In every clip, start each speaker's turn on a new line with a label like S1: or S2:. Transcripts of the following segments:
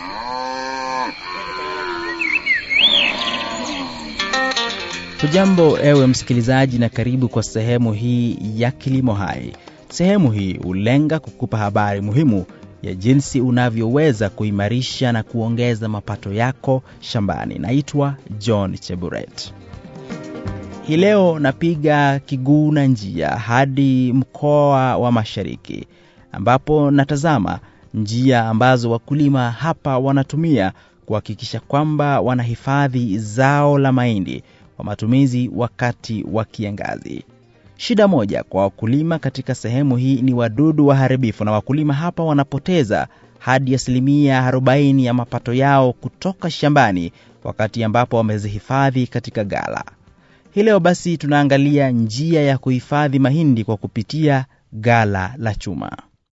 S1: Hujambo ewe msikilizaji, na karibu kwa sehemu hii ya Kilimo Hai. Sehemu hii hulenga kukupa habari muhimu ya jinsi unavyoweza kuimarisha na kuongeza mapato yako shambani. Naitwa John Cheburet. Hii leo napiga kiguu na njia hadi mkoa wa Mashariki, ambapo natazama njia ambazo wakulima hapa wanatumia kuhakikisha kwamba wanahifadhi zao la mahindi kwa matumizi wakati wa kiangazi. Shida moja kwa wakulima katika sehemu hii ni wadudu waharibifu, na wakulima hapa wanapoteza hadi asilimia 40 ya mapato yao kutoka shambani wakati ambapo wamezihifadhi katika gala. Hii leo basi tunaangalia njia ya kuhifadhi mahindi kwa kupitia gala la chuma.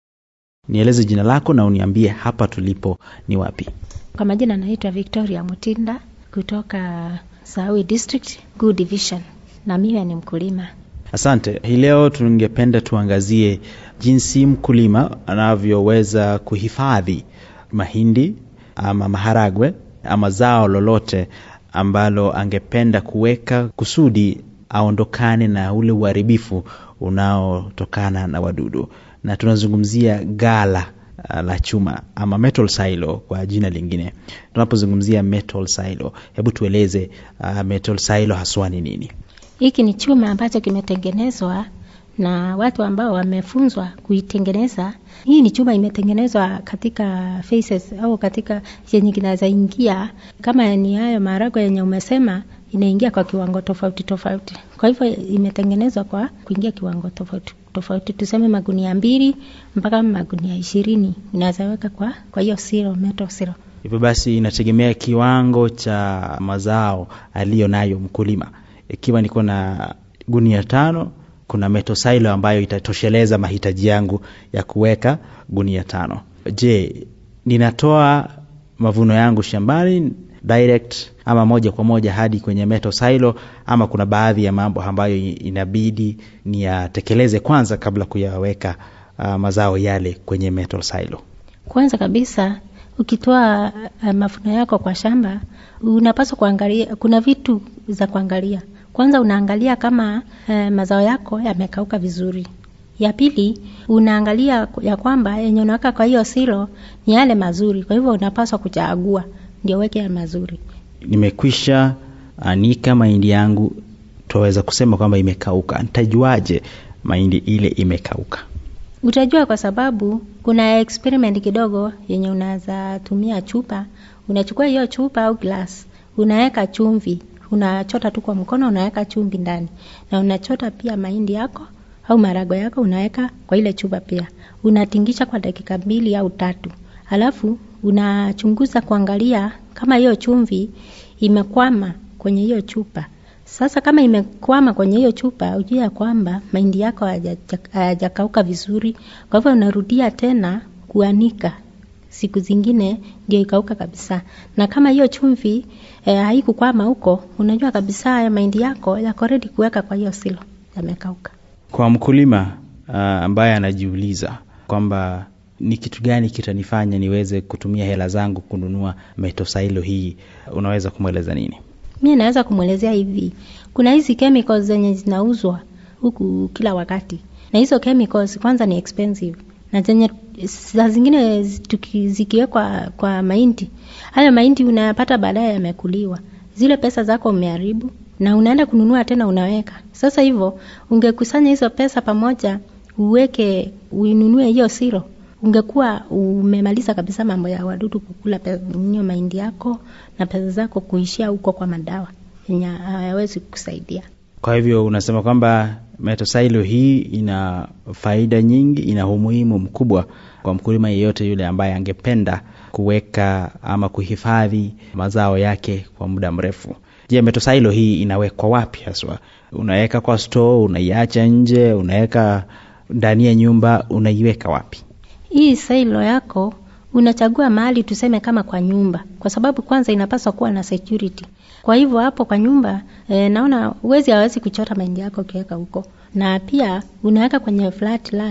S1: Nieleze jina lako na uniambie hapa tulipo ni wapi?
S2: Kwa majina naitwa Victoria Mutinda kutoka Sawi District Good Division, na mimi ni mkulima.
S1: Asante. Hii leo tungependa tuangazie jinsi mkulima anavyoweza kuhifadhi mahindi ama maharagwe ama zao lolote ambalo angependa kuweka kusudi aondokane na ule uharibifu unaotokana na wadudu, na tunazungumzia gala uh, la chuma ama metal silo kwa jina lingine. Tunapozungumzia metal silo, hebu tueleze uh, metal silo haswa ni nini?
S2: Hiki ni chuma ambacho kimetengenezwa na watu ambao wamefunzwa kuitengeneza. Hii ni chuma imetengenezwa katika faces au katika yenye kinaweza ingia, kama ni hayo maharagwe yenye umesema, inaingia kwa kiwango tofauti tofauti. Kwa hivyo imetengenezwa kwa kuingia kiwango tofauti tofauti, tuseme magunia mbili mpaka magunia ishirini unaweza weka kwa kwa hiyo silo, metal silo.
S1: Hivyo basi inategemea kiwango cha mazao aliyo nayo mkulima. Ikiwa niko na gunia tano, kuna metal silo ambayo itatosheleza mahitaji yangu ya kuweka gunia tano. Je, ninatoa mavuno yangu shambani direct ama moja kwa moja hadi kwenye metal silo, ama kuna baadhi ya mambo ambayo inabidi niyatekeleze kwanza kabla kuyaweka uh, mazao yale kwenye metal silo?
S2: Kwanza kabisa ukitoa uh, mavuno yako kwa shamba, unapaswa kuangalia, kuna vitu za kuangalia. Kwanza unaangalia kama uh, mazao yako yamekauka vizuri. Ya pili unaangalia ya kwamba yenye unaweka kwa hiyo silo ni yale mazuri, kwa hivyo unapaswa kuchagua ndio weke ya mazuri.
S1: Nimekwisha anika mahindi yangu, twaweza kusema kwamba imekauka. Nitajuaje mahindi ile imekauka?
S2: Utajua kwa sababu kuna experiment kidogo yenye unaweza tumia chupa. Unachukua hiyo chupa au glass, unaweka chumvi, unachota tu kwa mkono, unaweka chumvi ndani, na unachota pia mahindi yako au marago yako, unaweka kwa ile chupa pia, unatingisha kwa dakika mbili au tatu, alafu unachunguza kuangalia kama hiyo chumvi imekwama kwenye hiyo chupa. Sasa kama imekwama kwenye hiyo chupa, ujue ya kwamba mahindi yako hayajakauka vizuri. Kwa hivyo unarudia tena kuanika siku zingine ndio ikauka kabisa. Na kama hiyo chumvi eh, haikukwama huko, unajua kabisa haya mahindi yako yako ready kuweka kwa hiyo silo, yamekauka.
S1: Kwa mkulima uh, ambaye anajiuliza kwamba ni kitu gani kitanifanya niweze kutumia hela zangu kununua metosailo hii, unaweza kumweleza nini?
S2: Mi naweza kumwelezea hivi, kuna hizi chemicals zenye zinauzwa huku kila wakati, na hizo chemicals kwanza ni expensive, na zenye saa zingine zikiwekwa kwa mahindi, hayo mahindi unayapata baadaye yamekuliwa, zile pesa zako umeharibu, na unaenda kununua tena unaweka. Sasa hivyo ungekusanya hizo pesa pamoja, uweke uinunue hiyo siro ungekuwa umemaliza kabisa mambo ya wadudu kukula nyo mahindi yako na pesa zako kuishia huko kwa madawa yenye hayawezi kusaidia.
S1: Kwa hivyo unasema kwamba metosailo hii ina faida nyingi, ina umuhimu mkubwa kwa mkulima yeyote yule ambaye angependa kuweka ama kuhifadhi mazao yake kwa muda mrefu. Je, metosailo hii inawekwa wapi haswa? Unaweka kwa store, unaiacha nje, unaweka ndani ya nyumba, unaiweka wapi?
S2: Hii silo yako unachagua mahali tuseme kama kwa nyumba, kwa sababu kwanza inapaswa kuwa na security. Kwa hivyo hapo kwa nyumba e, naona uwezi hawezi kuchota mahindi yako ukiweka huko, na pia unaweka kwenye flat land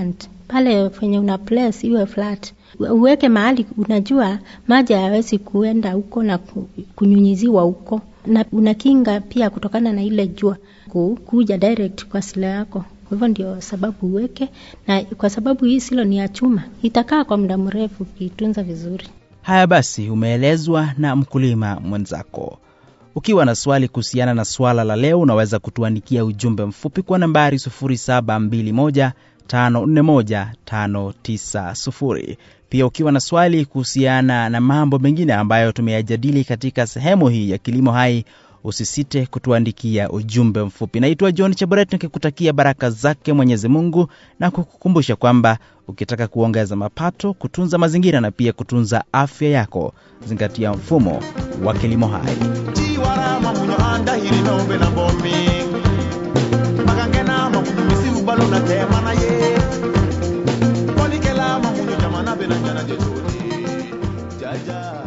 S2: pale penye una place iwe flat uweke mahali unajua maji hayawezi kuenda huko na ku- kunyunyiziwa huko na unakinga pia kutokana na ile jua ku- kuja direct kwa silo yako kwa hivyo ndio sababu uweke na kwa sababu hii silo ni ya chuma itakaa kwa muda mrefu ukiitunza vizuri
S1: haya basi umeelezwa na mkulima mwenzako ukiwa na swali kuhusiana na swala la leo unaweza kutuandikia ujumbe mfupi kwa nambari 721541590 pia ukiwa na swali kuhusiana na mambo mengine ambayo tumeyajadili katika sehemu hii ya kilimo hai usisite kutuandikia ujumbe mfupi naitwa john chaboret nikikutakia baraka zake mwenyezi mungu na kukukumbusha kwamba ukitaka kuongeza mapato kutunza mazingira na pia kutunza afya yako zingatia mfumo wa kilimo hai
S3: tiwarama munyo andahiri nombe na bomi makangena mamunyo misiru balo na temana ye kolikela mamunyo jamana bena jana jetoni jaja